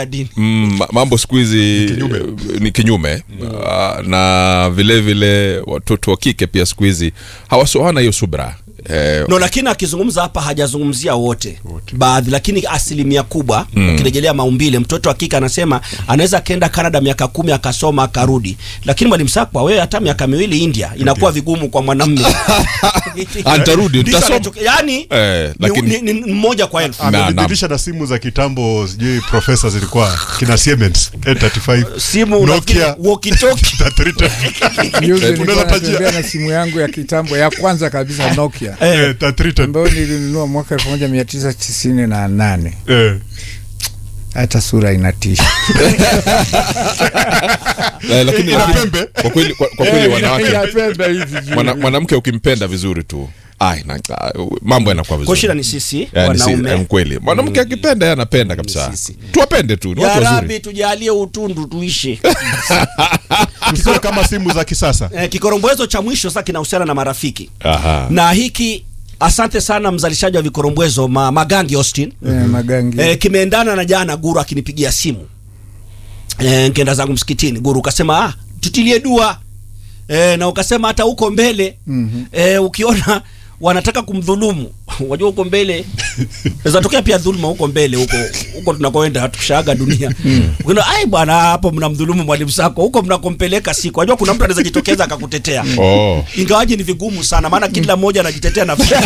ya dini mm, ma- mambo siku hizi kinyume. ni kinyume Ah, na vile vile watoto wa kike pia siku hizi hawasoana hiyo subra eh, no lakini akizungumza hapa hajazungumzia wote baadhi lakini asilimia kubwa ukirejelea maumbile mtoto wa kike anasema anaweza akaenda canada miaka kumi akasoma akarudi lakini mwalimu sakwa wewe hata miaka miwili india inakuwa vigumu kwa mwanamme Atarudi, Ndicho nitasoma. anacho- yani Eh, ni- lakini- ni, ni mmoja kwa elfu Na- amebadilisha na simu za kitambo sijui profesa zilikuwa kina Siemens A35 simu Nokia walkie-talkie. 3310. Juzi nilikuwa Unaweza tajia. natembea na simu yangu ya kitambo ya kwanza kabisa Nokia Eh, 3310. ambayo nilinunua mwaka 1998 Eh. hata sura inatisha. eh, lakini Ina lakini- pembe. kwa kweli kwa, kwa kweli Eh, wanawake inapenda hizi juu. mwana- mwanamke ukimpenda vizuri tu ai, na, ah, mambo yanakuwa kwa vizuri shida ni sisi Yani si- wanaume eh, kweli mwanamke akipenda yeye anapenda kabisa sisi. tuwapende tu ni ya watu rabi wazuri tujalie utundu tuishi Tusiwe kama simu za kisasa eh, kikorombwezo cha mwisho sasa kinahusiana na marafiki Aha. na hiki asante sana mzalishaji wa vikorombwezo ma, magangi austin Eh, magangi e, kimeendana na jana guru akinipigia simu e, nkienda zangu msikitini guru ukasema ah, tutilie dua e, na ukasema hata huko mbele Mhm. e, ukiona wanataka kumdhulumu wajua huko mbele zatokea pia dhuluma huko mbele huko huko tunakoenda tushaaga dunia ukiona ai bwana hapo mnamdhulumu mwalimu sako huko mnakompeleka siku wajua kuna mtu anaweza jitokeza akakutetea oh. ingawaje ni vigumu sana maana kila mmoja anajitetea na Kila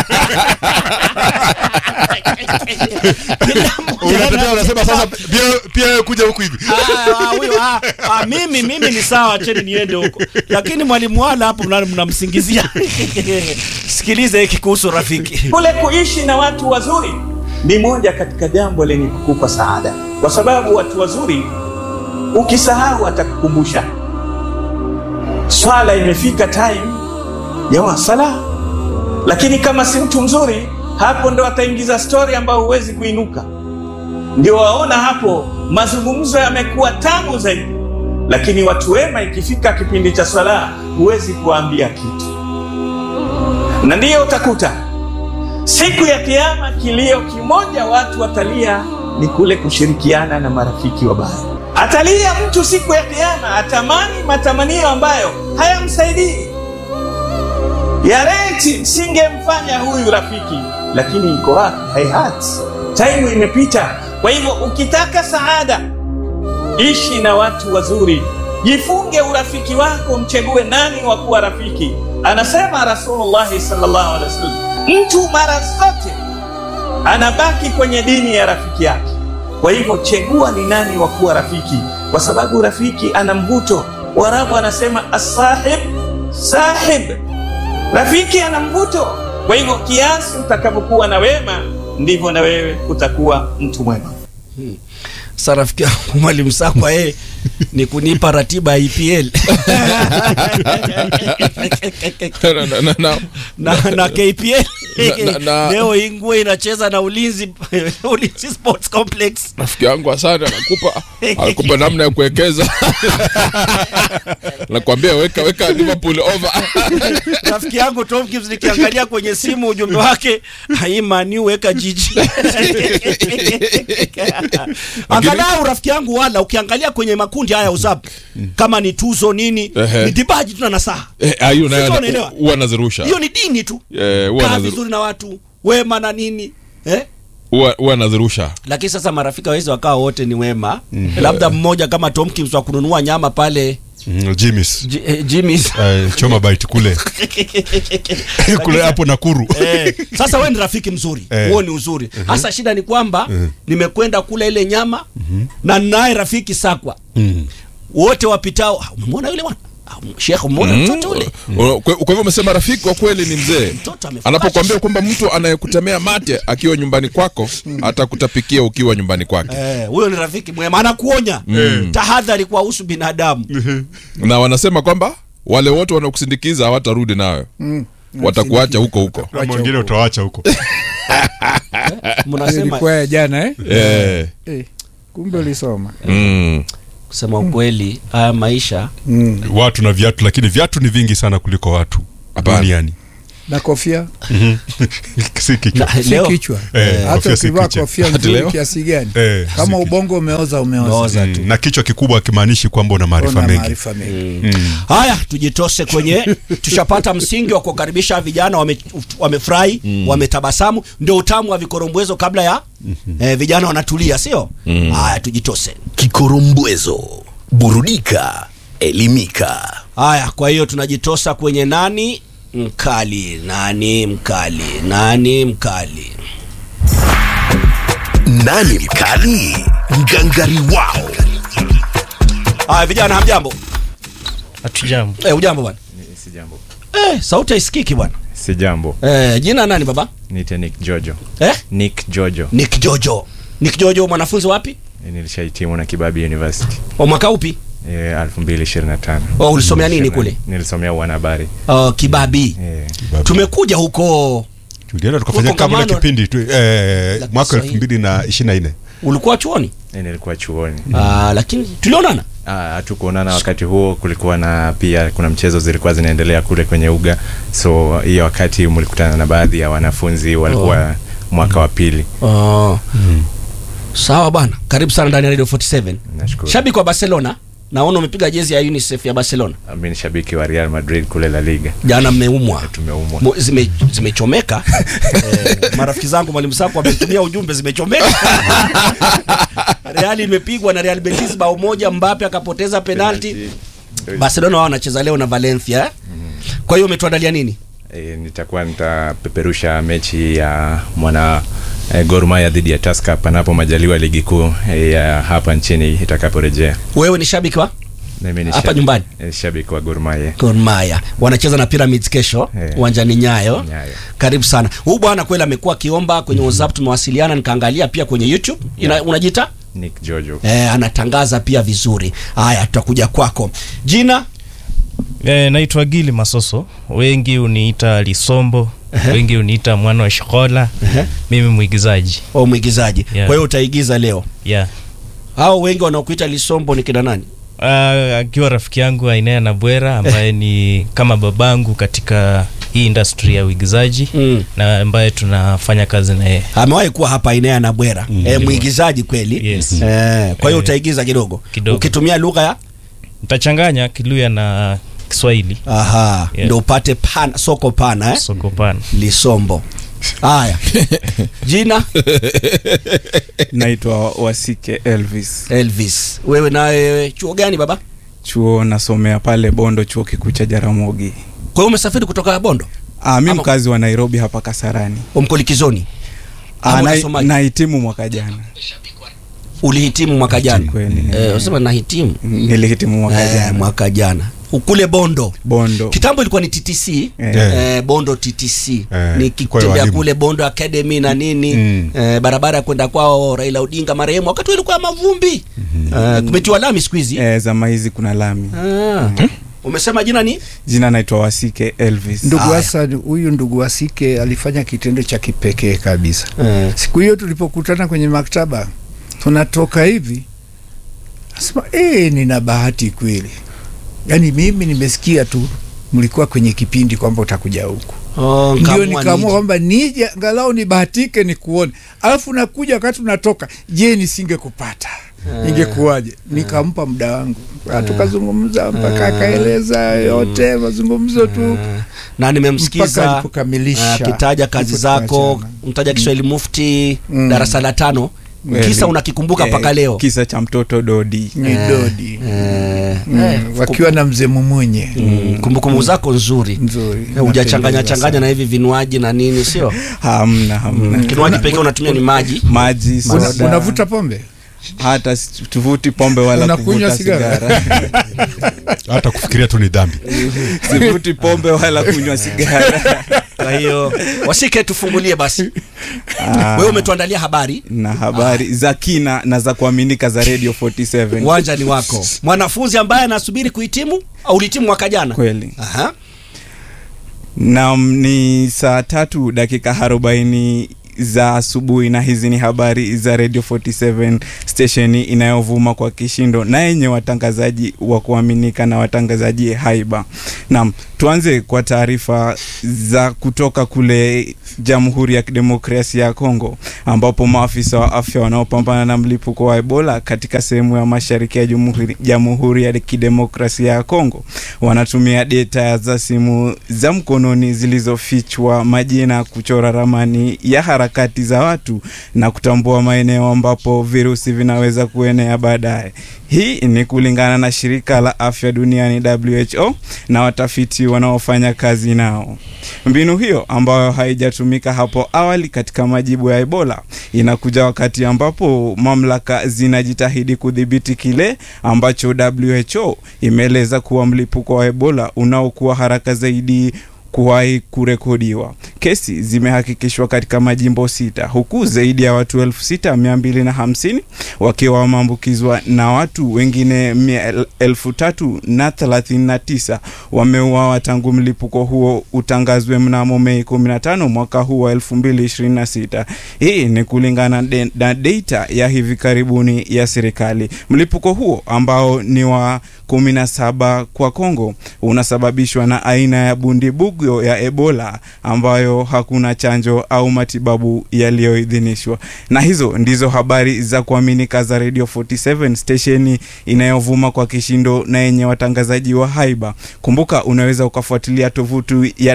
mmoja unatetea unasema sasa pia pia wewe kuja huku hivi Ah, ah, huyo, ah, ah, mimi mimi ni sawa cheni niende huko lakini mwalimu wala hapo mna- mnamsingizia sikiliza hiki kuhusu rafiki kule kuishi na watu wazuri ni moja katika jambo lenye kukupa saada, kwa sababu watu wazuri ukisahau atakukumbusha. Swala imefika time ya wasala, lakini kama si mtu mzuri, hapo ndo ataingiza stori ambayo huwezi kuinuka. Ndio waona hapo mazungumzo yamekuwa tamu zaidi, lakini watu wema, ikifika kipindi cha swala, huwezi kuwaambia kitu, na ndiyo utakuta Siku ya Kiyama kilio kimoja watu watalia ni kule kushirikiana na marafiki wabaya. Atalia mtu siku ya Kiyama, atamani matamanio ambayo hayamsaidii. Ya reti singemfanya huyu rafiki, lakini iko wapi? Haihati, taimu imepita. Kwa hivyo ukitaka saada, ishi na watu wazuri, jifunge urafiki wako, mchegue nani wa kuwa rafiki. Anasema Rasulullahi sallallahu alaihi wasallam, mtu mara zote anabaki kwenye dini ya rafiki yake. Kwa hivyo chegua ni nani wa kuwa rafiki, kwa sababu rafiki ana mvuto. Warabu anasema asahib sahib, rafiki ana mvuto. Kwa hivyo kiasi utakavyokuwa na wema, ndivyo na wewe utakuwa mtu mwema. sa rafiki yangu mwalimu sakwa yeye ni kunipa ratiba ya EPL na, na, na, na, na, na KPL Na- na- na- leo Ingwe inacheza na Ulinzi Ulinzi Sports Complex rafiki yangu asante anakupa anakupa namna ya kuwekeza nakwambia weka weka liverpool over rafiki yangu Tom Gibbs nikiangalia kwenye simu ujumbe wake haimani weka jiji angalau rafiki yangu wala ukiangalia kwenye makundi haya usap kama ni tuzo nini Ehe. ni dibaji tu na nasaha Eh, ah, hiyo nayo Sasa ana- unaelewa? huwa anazirusha hiyo ni dini tu Eh, huwa kaa anaziru- vizuri na watu wema na nini eh? huwa huwa anazirusha lakini sasa marafiki wawezi wakawa wote ni wema labda mmoja kama Tomkins wa kununua nyama pale Mm, Jimmy's. J- eh, Jimmy's Eh, choma bite kule kule hapo Nakuru Eh, sasa we ni rafiki mzuri Eh. huo ni uzuri hasa shida ni kwamba nimekwenda kula ile nyama na naye rafiki sakwa wote wapitao "Ah, umemwona yule bwana Ah, shekhe umemwona mtoto ule Mm. Kwa kwa hivyo umesema rafiki wa kweli ni mzee Mtoto amefurahi. anapokuambia kwamba mtu anayekutemea mate akiwa nyumbani kwako atakutapikia ukiwa nyumbani kwake Eh, huyo ni rafiki mwema anakuonya tahadhari kuwahusu binadamu na wanasema kwamba wale wote wanakusindikiza hawatarudi nawe Mm. watakuacha huko huko na mwingine utawacha huko mnasema ilikuwa ya jana eh? Eh, Eh, kumbe ulisoma mm. kusema ukweli haya maisha mm. watu na viatu lakini viatu ni vingi sana kuliko watu Hapana. duniani na kofia si kichwa Na- si leo kichwa Eh, hata kofia si ukivaa kichwa. kofia Hadi nzuri leo? kiasi gani Eh, si kama kichwa. ubongo umeoza umeoza Umeoza. Mm, na kichwa kikubwa akimaanishi kwamba una maarifa Una mengi maarifa mengi haya tujitose kwenye tushapata msingi wa kuwakaribisha vijana wame- wamefurahi wametabasamu ndio utamu wa vikorombwezo kabla ya eh, vijana wanatulia sio haya tujitose Kikorombwezo, burudika, elimika. haya kwa hiyo tunajitosa kwenye nani mkali nani mkali nani mkali Nani mkali? Ngangari wao. haya vijana hamjambo Hatujambo. eh, ujambo bwana Si jambo. eh, sauti haisikiki bwana Si jambo. eh, jina nani baba Niite Nick Jojo. eh? Nick Jojo. Nick Jojo Nick Jojo mwanafunzi wapi Nilishahitimu na Kibabi University wa mwaka upi eh, 2025. Oh, ulisomea nini kule? Nilisomea uanahabari. uh, kibabi Eh, tumekuja huko tulienda tukafanya Kongamano- kabla kipindi tu, eh, La mwaka elfu Kiswahili. mbili na ishirini na nne ulikuwa chuoni eh, nilikuwa chuoni. Ah, lakini tulionana Ah, hatukuonana wakati huo, kulikuwa na pia kuna mchezo zilikuwa zinaendelea kule kwenye uga, so hiyo wakati mlikutana na baadhi ya wanafunzi walikuwa mwaka wa pili. oh. sawa bwana karibu sana ndani ya radio 47 Nashukuru. shabiki wa barcelona naona umepiga jezi ya unicef ya barcelona Mimi ni shabiki wa Real Madrid kule La Liga. jana mmeumwa Tumeumwa. Mo- zime, zimechomeka eh, marafiki zangu mwalimu sako wametumia ujumbe zimechomeka reali imepigwa na real betis bao moja mbape akapoteza penalti barcelona wao wanacheza leo na valencia eh? kwa hiyo umetuandalia nini E, nitakuwa nitapeperusha mechi ya mwana e, Gor Mahia dhidi ya Tusker panapo majaliwa ligi kuu e, ya hapa nchini itakaporejea. wewe ni shabiki wa Mimi ni Hapa shabi- nyumbani? e, shabiki wa Gor Mahia. Gor Mahia wanacheza na Pyramids kesho Eh. uwanjani Nyayo. Nyayo. Karibu sana. Huyu bwana kweli amekuwa akiomba kwenye WhatsApp, tumewasiliana nikaangalia pia kwenye YouTube. Ina, unajita Nick Jojo. eh, anatangaza pia vizuri. Haya, tutakuja kwako. Jina E, naitwa Gili Masoso, wengi uniita Lisombo, wengi uniita mwana wa Shikola, mimi mwigizaji au mwigizaji. Yeah. Kwa hiyo utaigiza leo. yeah. Hao wengi wanaokuita Lisombo ni kina nani? Ah, akiwa rafiki yangu Ainea na Bwera ambaye ni kama babangu katika hii industry ya uigizaji Mm. na ambaye tunafanya kazi na yeye Amewahi kuwa hapa Inea na Bwera. Eh, mwigizaji kweli. Yes. Eh, kwa hiyo Eh, utaigiza kidogo. kidogo. Ukitumia lugha ya nitachanganya Kiluya na Kiswahili aha, Yeah. ndio upate pana, soko pana eh? soko pana. Lisombo. Haya. Jina naitwa wasike elvis Elvis. Wewe nawe chuo gani baba? chuo nasomea pale bondo chuo kikuu cha jaramogi Kwa hiyo umesafiri kutoka Bondo? ah, mi Ama- mkazi wa nairobi hapa kasarani Umkolikizoni. Ama ah, na, unasomaje? nahitimu mwaka jana Ulihitimu mwaka jana. Kweli. Eh, unasema nahitimu. nilihitimu mwaka Eh, jana mwaka jana. Kule Bondo. bondo Kitambo ilikuwa ni TTC. Eh. Eh, Bondo TTC. Eh, kwa Nikitembea walimu. kule Bondo Academy na nini Mm. eh, barabara ya kwenda kwao Raila Odinga marehemu wakati ule ilikuwa ya mavumbi. Eh, kumetiwa lami siku hizi. eh, zama hizi kuna lami Ah. Umesema jina ni? jina naitwa wasike elvis ndugu Aya. Hassan huyu ndugu Wasike alifanya kitendo cha kipekee kabisa Eh. siku hiyo tulipokutana kwenye maktaba tunatoka hivi nasema eh, nina bahati kweli yaani mimi nimesikia tu mlikuwa kwenye kipindi kwamba utakuja huku Oh, ndio nikaamua nikaamua nije. kwamba nije angalau nibahatike nikuone alafu nakuja wakati unatoka je nisingekupata ingekuwaje nikampa muda wangu Ah, tukazungumza mpaka akaeleza yote mazungumzo tu na mpaka nimemsikiza alipokamilisha akitaja kazi ndipo zako tukaachana. mtaja Kiswahili mufti Mm. darasa la tano Kweli. kisa unakikumbuka Eh, mpaka leo kisa cha mtoto dodi ni dodi Eh, Mm, eh, wakiwa na mzee mumunye mm, kumbukumbu zako nzuri nzuri Eh, hujachanganya Napendeza changanya sana. na hivi vinywaji na nini sio hamna hamna kinywaji pekee unatumia ni maji maji Una- soda unavuta pombe hata si- tuvuti pombe wala Unakunywa kuvuta sigara? sigara hata kufikiria tu ni dhambi sivuti pombe wala kunywa sigara kwa hiyo wasike tufungulie basi Ah, wewe umetuandalia habari na habari za kina na za kuaminika za radio 47 uwanja ni wako mwanafunzi ambaye anasubiri kuhitimu au ulihitimu mwaka jana kweli Aha. nam ni saa tatu dakika arobaini za asubuhi na hizi ni habari za radio 47 stesheni inayovuma kwa kishindo na yenye watangazaji wa kuaminika na watangazaji haiba naam tuanze kwa taarifa za kutoka kule jamhuri ya kidemokrasia ya kongo ambapo maafisa wa afya wanaopambana na mlipuko wa ebola katika sehemu ya mashariki ya jamhuri, jamhuri ya kidemokrasia ya kongo wanatumia data za simu za mkononi zilizofichwa majina kuchora ramani ya harakati za watu na kutambua maeneo ambapo virusi vinaweza kuenea baadaye hii ni kulingana na shirika la afya duniani who na watafiti wanaofanya kazi nao mbinu hiyo ambayo haijatumika hapo awali katika majibu ya ebola inakuja wakati ambapo mamlaka zinajitahidi kudhibiti kile ambacho who imeeleza kuwa mlipuko wa ebola unaokuwa haraka zaidi kuwahi kurekodiwa. Kesi zimehakikishwa katika majimbo sita huku zaidi ya watu elfu sita mia mbili na hamsini wakiwa wameambukizwa na watu wengine mia- elfu tatu na thelathini na tisa wameuawa tangu mlipuko huo utangazwe mnamo Mei 15 mwaka huu wa 2026. Hii ni kulingana de- na data ya hivi karibuni ya serikali. Mlipuko huo ambao ni wa 17 kwa Kongo unasababishwa na aina ya bundibugyo ya Ebola ambayo hakuna chanjo au matibabu yaliyoidhinishwa. Na hizo ndizo habari za kuaminika za Radio 47 stesheni inayovuma kwa kishindo na yenye watangazaji wa haiba. Kumbuka unaweza ukafuatilia tovuti ya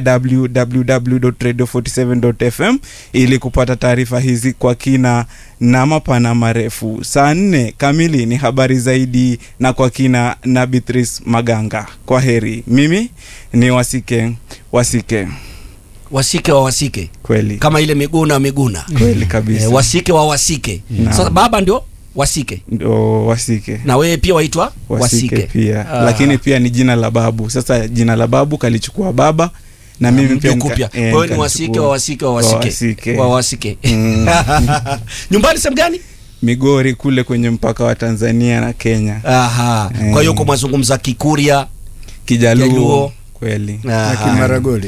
www.radio47.fm ili kupata taarifa hizi kwa kina na mapana marefu. Saa nne kamili ni habari zaidi na kwa kina na Beatrice Maganga. Kwa heri, mimi ni Wasike Wasike, wasike wa wasike kweli kama ile miguna miguna kweli kabisa, eh, wasike wa wasike Naam. sasa baba ndio wasike ndo Wasike na wewe pia waitwa Wasike wasike pia Ah. lakini pia ni jina la babu. Sasa jina la babu kalichukua baba na mimi pia mpya nika- kupya eh, kwa hiyo ni wasike nikalichukua. wa wasike wa Wa wasike Wasike. wa wasike Mm. nyumbani sehemu gani Migori kule kwenye mpaka wa Tanzania na Kenya, aha Eh. kwa hiyo uko mwazungumza kikuria Kijaluo Kijaluo. kweli na Aha. kimaragoli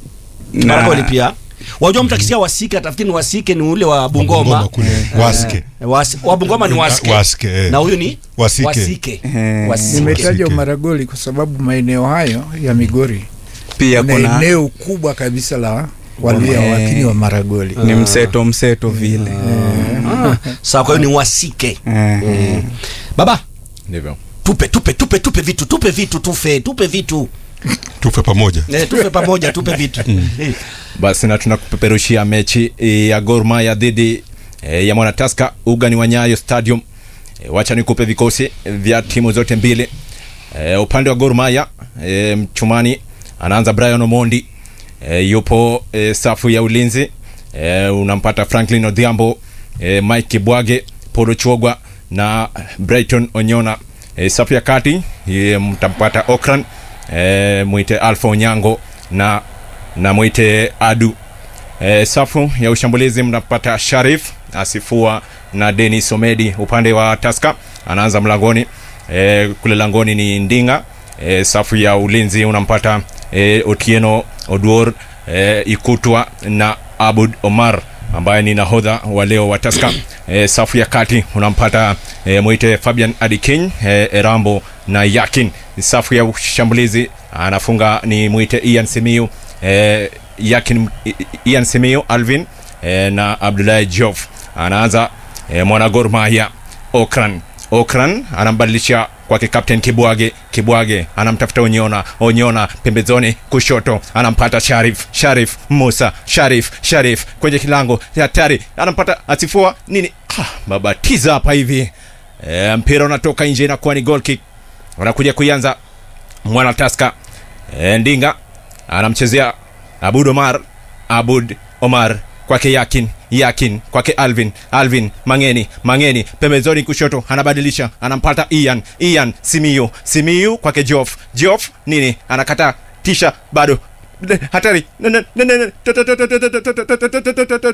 Na- Maragoli pia wajua mtu akisikia wasike atafikiri ni wasike ni ule wa Bungoma bungoma kule waske Was, wa bungoma ni waske Waske, eh. na huyu ni Wasike. wasike Eh, Wasike. nimetaja Wasike. umaragoli kwa sababu maeneo hayo ya migori pia kuna kuna eneo kubwa kabisa la walia Eh. wakini wa maragoli ni mseto mseto vile Ah, sawa kwa hiyo ni wasike Eh, mm. baba ndivyo tupe tupe tupe tupe vitu tupe vitu tufe tupe vitu tufe pamoja eh, tupe pamoja tupe vitu Eh, basi na tunakupeperushia mechi eh, ya Gor Mahia dhidi eh, ya Mwanataska ugani wa Nyayo Stadium. Eh, wacha nikupe vikosi vya timu zote mbili. Eh, upande wa Gor Mahia eh, mchumani anaanza Brian Omondi eh, yupo eh, safu ya ulinzi eh, unampata Franklin Odhiambo eh, Mike Kibwage, Polo Chogwa na Brighton Onyona. Eh, safu ya kati eh, mtampata Okran eh, mwite Alpha Onyango na na mwite Adu. E, safu ya ushambulizi mnapata Sharif Asifua na Denis Omedi. Upande wa Taska anaanza mlangoni e, kule langoni ni Ndinga. E, safu ya ulinzi unampata e, Otieno Oduor e, Ikutwa na Abud Omar ambaye ni nahodha wa leo wa Taska. E, safu ya kati unampata e, mwite Fabian Adikin e, Erambo na Yakin. Safu ya ushambulizi anafunga ni mwite Ian Simiu e, Yakin I- I- Ian Simiu Alvin e, na Abdullahi Jof anaanza e, mwana Gor Mahia Okran Okran anambadilisha kwake Captain Kibwage Kibwage anamtafuta Onyona Onyona pembezoni kushoto anampata Sharif Sharif Musa Sharif Sharif kwenye kilango hatari anampata Asifua nini ah, babatiza hapa hivi e, mpira unatoka nje inakuwa ni goal kick wanakuja kuianza mwana Taska e, Ndinga anamchezea Abud Omar Abud Omar kwake Yakin Yakin kwake Alvin Alvin Mangeni Mangeni pembezoni kushoto anabadilisha anampata Ian Ian Simiyu Simiyu kwake Jof Jof nini anakata tisha bado Ne- hatari Ne- ne- ne- ne- ne- to- to- to- to- to- to- to- to- to- to- to- to- to- to-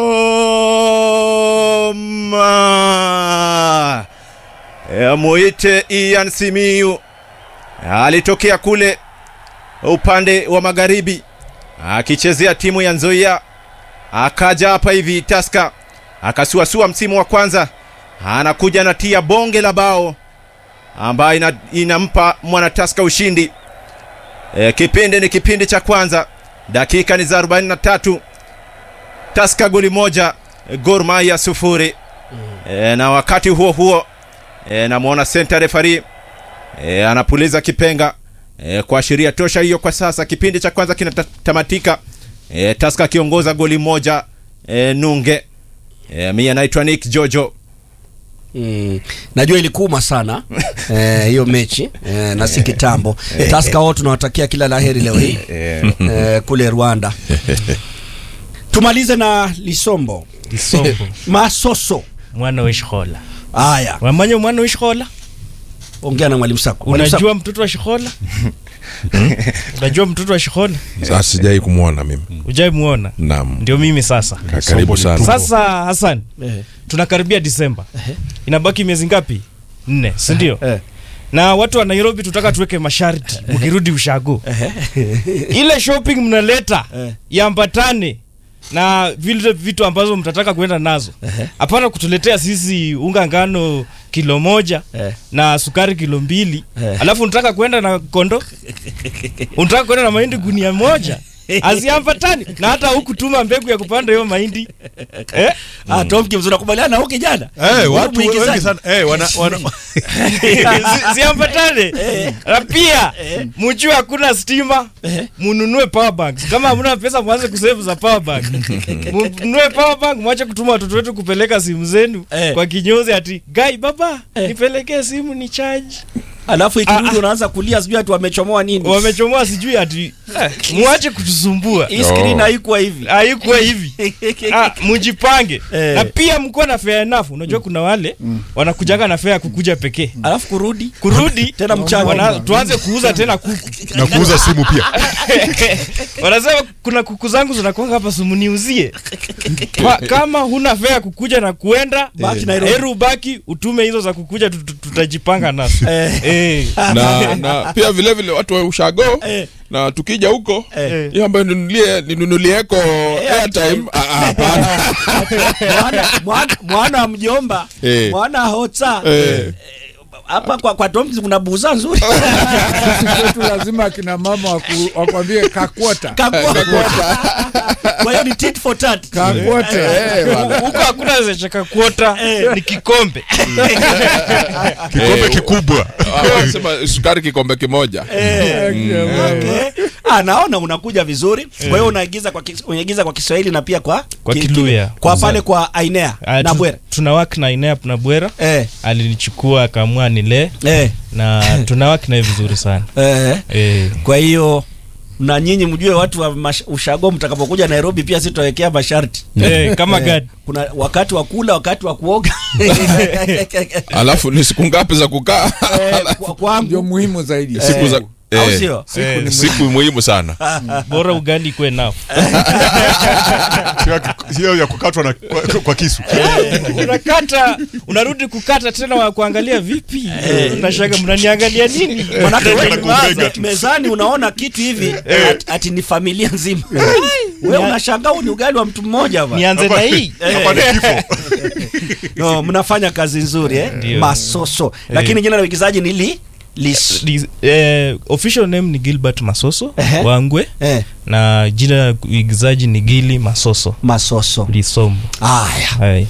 to- ma. Eh, muite Ian Simiyu alitokea kule upande wa magharibi akichezea timu ya Nzoia akaja hapa hivi Taska akasuasua msimu wa kwanza, anakuja na tia bonge la bao ambayo ina, inampa mwana Taska ushindi. E, kipindi ni kipindi cha kwanza, dakika ni za 43, Taska goli moja, Gor Mahia sufuri. E, na wakati huo huo e, namwona center referee e, anapuliza kipenga e, kuashiria tosha hiyo. Kwa sasa kipindi cha kwanza kinatamatika, e, Taska akiongoza goli moja e, nunge. E, mi anaitwa Nick Jojo. Mm. Najua ilikuma sana eh, hiyo mechi eh, na si kitambo. Taska wao tunawatakia kila laheri leo hii eh, kule Rwanda. Tumalize na Lisombo Lisombo Masoso. mwana wa Shikola. Haya, Wamanya mwana wa Shikola? ongea na mwalimu Sako. Mwalimu Sako. Unajua mtoto wa Shikola? Unajua mtoto wa Shikola? Sasa sijai kumwona mimi. Ujai muona? Naam. Ndio mimi sasa. Ka- Karibu sana. Sasa Hassan, Eh, tunakaribia Disemba. Inabaki miezi ngapi? Nne, si ndio? eh. Na watu wa Nairobi tutaka tuweke masharti mkirudi ushago. Ile shopping mnaleta Eh. iambatane na vile vitu ambazo mtataka kuenda nazo. Hapana kutuletea sisi unga ngano kilo moja Eh. na sukari kilo mbili Eh. alafu unataka kwenda na kondo unataka kwenda na mahindi gunia moja aziambatani na hata hukutuma mbegu ya kupanda hiyo mahindi eh? Ah, Tom Gibbs unakubaliana na huyu kijana? Eh, Huyu watu wengi mwigizaji. sana eh, wana, wana, Zi- ziambatane na pia mjue hakuna stima mununue power banks kama hamuna pesa mwanze kusave za power bank mununue power bank mwache kutuma watoto wetu kupeleka simu zenu Eh. kwa kinyozi ati gai baba nipelekee simu ni charge Alafu ikirudi Ah, ah. unaanza kulia sijui ati wamechomoa nini. wamechomoa sijui ati mwache kutusumbua Hii screen haikuwa hivi. haikuwa hivi ah, mjipange Eh. na pia mkuwa na fair enough unajua kuna wale wanakujanga na fair ya kukuja pekee Alafu kurudi kurudi Tena mchana. wana, tuanze kuuza tena kuku na kuuza simu pia wanasema kuna kuku zangu zinakwanga hapa sumuniuzie Kwa- kama huna fea kukuja na kuenda Baki Nairobi. heru ubaki utume hizo za kukuja tut- tut- tutajipanga nazo eh. na, na pia vile vile watu wa ushago Eh. na tukija huko Eh. hiyo ambayo ninunulie ninunulieko airtime ah, ah, hapana mwana, mwana, mwana wa mjomba Eh. mwana hota Eh. hapa kwa, kwa Tom Gibbs kuna buza nzuri kwetu lazima akina mama waku- wakwambie kakwota Kakua- kwa hiyo ni tit for tat kakwota eh, bwana. huko hakuna zecheka kuota ni kikombe kikombe Eh, kikubwa Ah, wanasema sukari kikombe kimoja Okay. Ah, naona unakuja vizuri kwa hiyo unaigiza kwa kis- unaigiza kwa Kiswahili na pia kwa Kwa ki- Kiluya. kwa pale kwa Ainea Ah, na tu- Bwera tunawak na inep na bwera eh alinichukua akaamua nile eh na tunawak naye vizuri sana eh eh. kwa hiyo na nyinyi mjue watu wa mash- ushago mtakapokuja Nairobi pia sisi tutawekea masharti Eh, kama Eh, gadi kuna wakati wa kula wakati wa kuoga alafu ni siku ngapi za kukaa Eh, kwa- ndio kwangu muhimu zaidi siku za au eh, sio siku, siku muhimu sana bora ugali ikwe nao Sio ya- sio ya kukatwa na, kwa, kwa kisu unakata unarudi kukata tena wa kuangalia vipi unashaga mnaniangalia nini Manake Kumbega wewe na kumbega meza- tu. mezani unaona kitu hivi ati, ati ni familia nzima wewe unashangaa huu ni ugali wa mtu mmoja ba nianze na hii hapa ni kifo no, mnafanya kazi nzuri eh? Ndio. masoso lakini jina la uigizaji ni li lis Li- eh, official name ni gilbert masoso Ehe. wangwe eh, na jina la uigizaji ni gili masoso masoso lisombo haya Hai.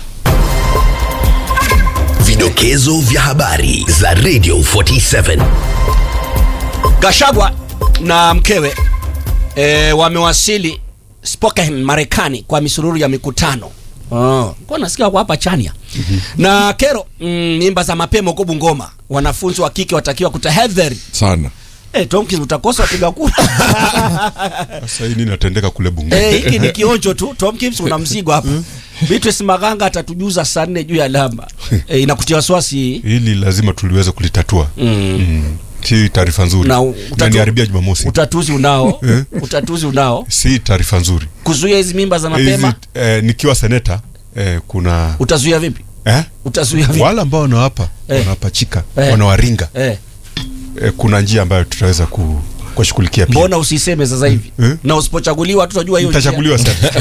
Vidokezo vya habari za Radio 47. Gashagwa na mkewe e, wamewasili Spokane Marekani kwa misururu ya mikutano Oh, kwa nasikia wako hapa Chania na kero mm, mimba za mapema huko Bungoma, wanafunzi wa kike watakiwa kutahadhari. sana Eh, Tomkins utakosa wapiga kura. sasa hii nini natendeka kule bunge Eh, hiki ni kionjo tu. Tomkins una mzigo hapa. Beatrice Maganga atatujuza saa nne juu ya lamba. Eh, inakutia wasiwasi hii. hili lazima tuliweze kulitatua mm. si taarifa nzuri Na na utatu- niharibia jumamosi Utatuzi unao. Utatuzi unao. si taarifa nzuri Kuzuia hizi mimba za hizi mapema. eh, nikiwa seneta eh, kuna Utazuia vipi? eh? Utazuia vipi? wale ambao wanawapa Eh. wanawapachika Eh. wanawaringa Eh. eh, kuna njia ambayo tutaweza ku, kushughulikia pia mbona usiseme sasa hivi Eh? na usipochaguliwa tutajua hiyo njia. nitachaguliwa sasa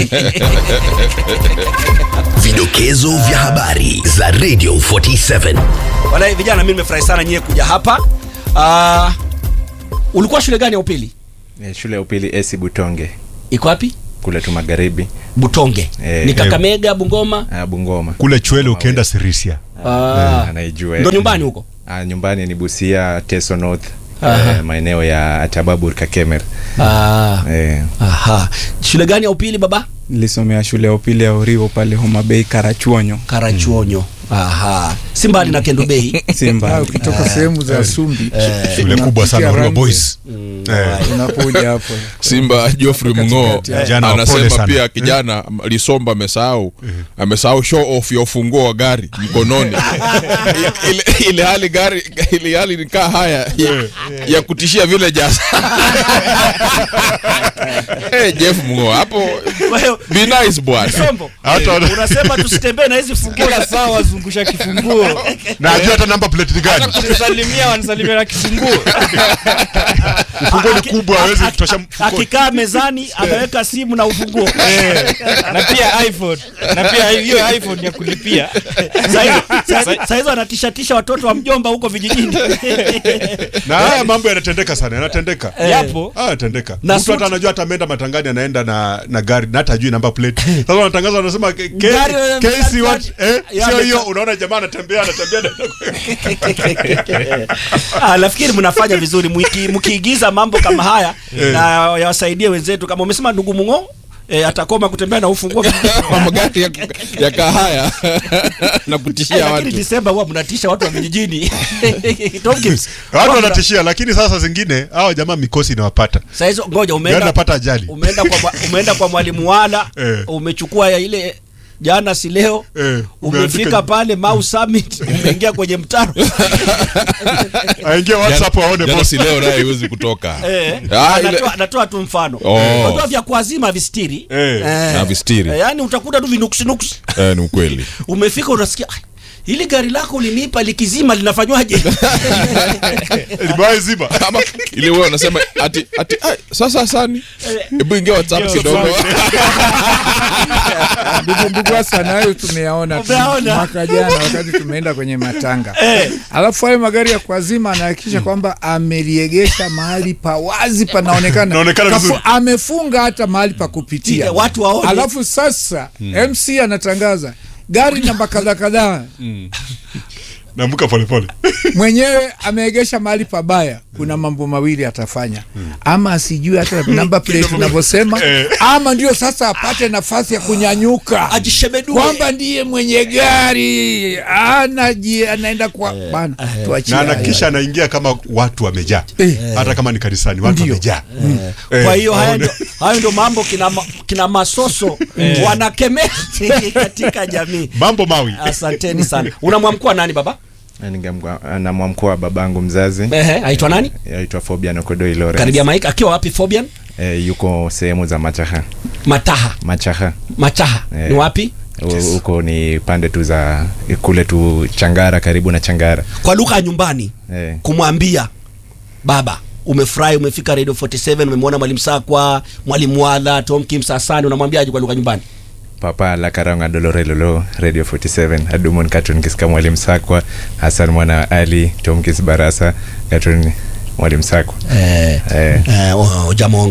Vidokezo vya habari za Radio 47. Walai vijana, mimi nimefurahi sana nyie kuja hapa. Ah, ulikuwa shule gani ya upili? Eh, shule ya upili esi butonge Iko wapi? kule tu magharibi Butonge. Eh. Ni Kakamega, Bungoma. ah, bungoma kule chwele ukienda sirisia Ah, anaijua ndo nyumbani huko. ah, nyumbani ni busia teso north Aha. eh, maeneo ya atababur kakemer Ah, eh, aha. Shule gani ya upili baba? nilisomea shule ya upili ya Urio pale Homa Bay Karachuonyo Karachuonyo. Aha. Si mbali na Kendo Bay. si Ah, mbali ukitoka sehemu za Sumbi shule kubwa sana unapitia Rua Rangwe, boys Eh, unakuja hapo simba joffrey mng'oo Katikati ya- Jana wapole anasema sana. pia kijana lisomba amesahau amesahau show off ya ufunguo wa gari mkononi ile, ile hali gari ile hali nikaa haya ya, ya kutishia vile jasa hey, jeff mng'oo hapo Kwa hiyo be nice bwana Sombo. Hata wana- Unasema tusitembee na hizi funguo kila saa wazungusha kifunguo na ajua hata namba plate ni gani kunisalimia wanisalimia na kifunguo funguo ni kubwa hawezi kutosha mfukoni. akikaa mezani ameweka simu na ufunguo na pia iphone na pia hiyo iphone ya kulipia Saa hizo anatishatisha watoto wa mjomba huko vijijini na haya mambo yanatendeka sana yanatendeka yapo Ah, yanatendeka Na mtu hata suti- anajua hata ameenda matangani anaenda na na gari na hata ajui namba plate sasa wanatangaza wanasema ke- ke- Gari, kesi what eh Ya, sio ameka- hiyo unaona jamaa anatembea anatembea Ah, nafikiri mnafanya vizuri Mki- mkiigiza mambo kama haya na yawasaidie wenzetu kama umesema ndugu Mung'o eh, atakoma kutembea na ufunguo Kwa magari ya, ya kahaya na kutishia lakini watu Disemba huwa mnatisha watu wa vijijini Tomkins, watu huwa mna- wanatishia lakini sasa zingine hao jamaa mikosi inawapata saa hizo ngoja gari umeenda napata ajali umeenda kwa mwa- umeenda kwa mwalimu wala Eh. umechukua ya ile jana si leo Eh, umefika umeandika- pale Mau Summit umeingia kwenye mtaro aingie whatsapp aone jana boss si leo naye haiwezi kutoka Eh, Ah, ile- anatoa, anatoa tu mfano Oh. unajua vya kuazima vistiri Eh. Na vistiri. eh, yani utakuta tu vinuksinuksi eh, ni ukweli umefika unasikia "Ai, hili gari lako ulinipa likizima linafanywaje limewahi ziba ama ile wewe unasema ati ati ai, sasa asani hebu ingia whatsapp kidogo ndugu ndugu Hassan, hayo tumeyaona tu Umeyaona? mwaka jana wakati tumeenda kwenye matanga alafu hayo magari ya kuazima anahakikisha kwamba ameliegesha mahali pa wazi panaonekana Naonekana Kafu- vizuri. amefunga hata mahali pa kupitia Tia, watu waone. alafu sasa mc anatangaza gari namba kadhaa kadhaa naamka polepole mwenyewe ameegesha mahali pabaya kuna mambo mawili atafanya ama asijue hata namba plate unavyosema ama ndio sasa apate nafasi ya kunyanyuka ajishebedue kwamba ndiye mwenye gari anaji anaenda kwa bana tuachie na haya. anakisha anaingia kama watu wamejaa Eh. hata kama ni kanisani watu Ndio. wamejaa kwa Eh, hiyo haya waone. ndo, hayo ndo mambo kina, ma- kina masoso wanakemea katika jamii mambo mawi asanteni sana unamwamkua nani baba Na ningemgwa- na mwamkuu baba mzazi Ehe, aitwa nani aitwa Fobian Okodoi Lawrence karibia mike akiwa wapi fobian eh, yuko sehemu za Machaha mataha Machaha machaha Eh. ni wapi U- huko ni pande tu za kule tu Changara karibu na Changara kwa lugha ya nyumbani eh, kumwambia baba umefurahi umefika radio 47 umemwona mwalimu sakwa mwalimu wala tom kims asani unamwambiaje kwa lugha nyumbani papa la karanga dolore lolo radio 47 adumon katun kiska mwalimu sakwa Hassan mwana Ali Tomkis Barasa katun mwalimu sakwa eh, eh, eh, oh, jamong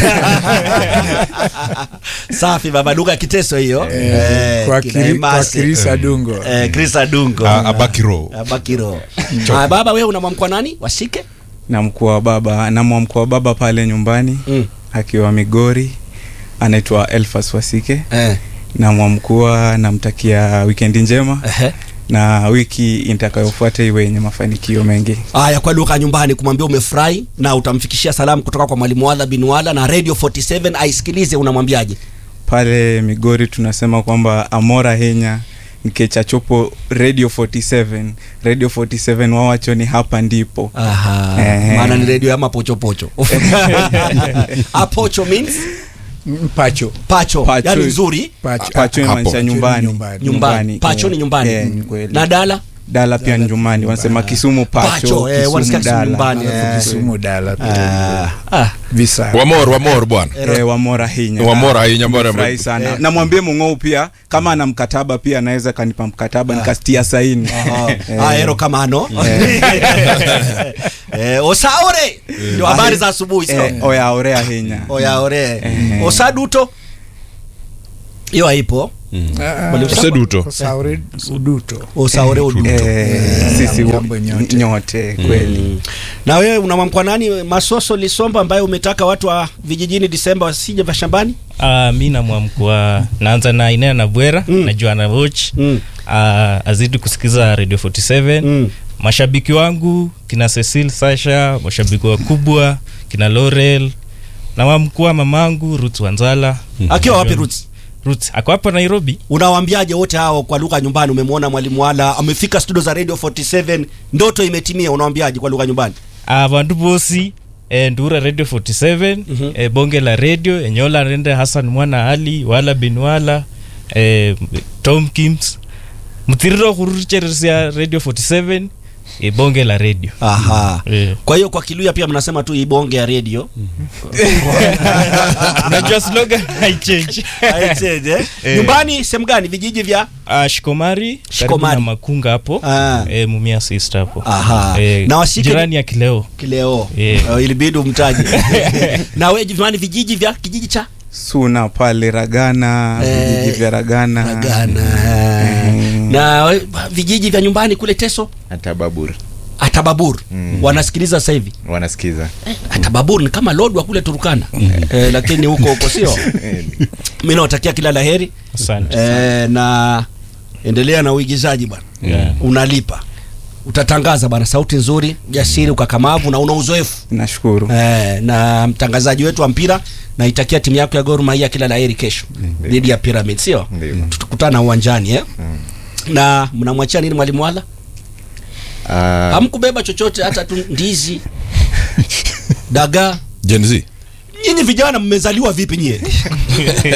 safi baba lugha ya kiteso hiyo eh, kwa, kina kiri, kwa Emasi. Chris Adungo eh, Chris Adungo Ah, abakiro Abakiro ah, baba wewe unamwamkwa nani washike na mkuu wa baba na mkuu wa baba pale nyumbani mm. akiwa Migori anaitwa Elfas Wasike eh. na mwamkua namtakia wikendi njema Ehe. na wiki itakayofuata iwe yenye mafanikio mengi Aya, kwa lugha ya nyumbani kumwambia umefurahi na utamfikishia salamu kutoka kwa mwalimu Wala bin Wala na Radio 47 aisikilize, unamwambiaje? pale Migori tunasema kwamba amora henya nkecha chopo radio 47 radio 47 wawacho ni hapa ndipo Aha, Ehe. maana ni radio ya mapochopocho. Apocho means mpacho pacho, Pacho. yani nzuri pacho pacho Hapo. inamaanisha nyumbani Nyumbani. nyumbani. Pacho Eh, ni nyumbani. eh, ni kweli. na dala dala pia nyumbani wanasema kisumu pacho, Pacho, eh, kisumu wanasikia Kisumu dala nyumbani, Eh, alafu Kisumu dala Ah, ah. visa wamor wamor bwana eh, wamora hinya Wamora hinya, mbona- Furahi sana namwambie mung'ou pia kama ana mkataba pia anaweza kanipa mkataba nikastia saini Eh, Ah, ero kamano Eh, osaore ndio habari za asubuhi sio eh, oya orea hinya oyaore osaduto hiyo haipo Seduto. Sauri uduto osaore uduto Eh, sisi Jambo nyote. nyote kweli na wewe unamwamkwa nani masoso lisomba ambaye umetaka watu wa vijijini disemba wasije mashambani Uh, mi namwamkwa naanza na inea na bwera Mm. najua na watch mm. uh, azidi kusikiza radio 47 Mm. mashabiki wangu kina cecil sasha mashabiki wakubwa kina laurel nawamkua mamangu ruth wanzala akiwa wapi Roots? ruth ako hapa nairobi unawaambiaje wote hao kwa lugha nyumbani umemwona mwalimu wala amefika studio za radio 47 ndoto imetimia unawaambiaje kwa lugha nyumbani uh, vandu vosi eh, ndura radio 47 Mhm. eh, bonge la radio enyola rende hassan mwana ali wala bin wala eh, tom kims muthiriro khururicheresia radio 47 eh, bonge la radio aha eh. kwa hiyo kwa kiluya pia mnasema tu ibonge ya radio unajua slogan haichange Haichange, eh? Eh. nyumbani sehemu gani vijiji vya uh, shikomari karibu Shikomari. na makunga hapo Ah. eh, mumia sister hapo Aha. eh, Na washike- jirani ya kileo kileo Eh. uh, ilibidi umtaje na we jamani vijiji vya kijiji cha suna pale ragana Eh, vijiji vya ragana Ragana Mm. na we- vijiji vya nyumbani kule teso hata babur atababur Mm. wanasikiliza sasa hivi wanasikiza atababur ni kama lodwa kule turukana eh, lakini huko huko sio mi nawatakia kila la heri asante eh, na endelea na uigizaji bwana Yeah. unalipa utatangaza bwana sauti nzuri jasiri ukakamavu na una uzoefu nashukuru eh, na mtangazaji wetu wa mpira naitakia timu yako ya Gor Mahia kila laheri kesho dhidi ya Pyramid sio Ndio. tutakutana uwanjani eh? na mnamwachia nini mwalimu wala Ah, hamkubeba chochote hata tu ndizi dagaa Gen Z nyinyi vijana mmezaliwa vipi nyie